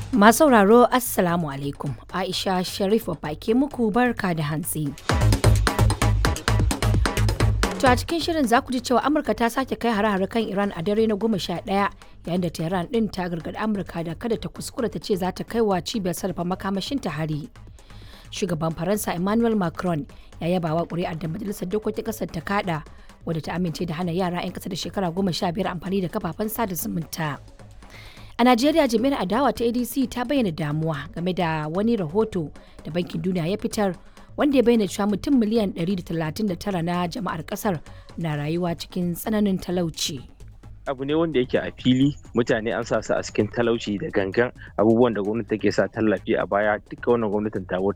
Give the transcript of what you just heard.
Masu sauraro Assalamu alaikum Aisha Sharif ke muku barka da hantsi. To a cikin shirin za ku ji cewa Amurka ta sake kai hare-hare kan Iran a dare na goma sha ɗaya yayin da Tehran ɗin ta gargaɗi Amurka da kada ta kuskura ta ce za ta kai wa cibiyar sarrafa makamashin ta hari. Shugaban Faransa Emmanuel Macron ya yaba wa ƙuri'ar da Majalisar Dokokin ƙasar ta kaɗa wadda ta amince da hana yara 'yan ƙasa da shekara goma sha biyar amfani da kafafen sada zumunta. A Najeriya jami'ar adawa ta ADC ta bayyana damuwa game da wani rahoto da Bankin Duniya ya fitar wanda ya bayyana cewa mutum miliyan 139 na jama'ar kasar na rayuwa cikin tsananin talauci. abu ne wanda yake a fili mutane an sa su a cikin talauci da gangan abubuwan da gwamnati take sa tallafi a baya duka wannan gwamnatin ta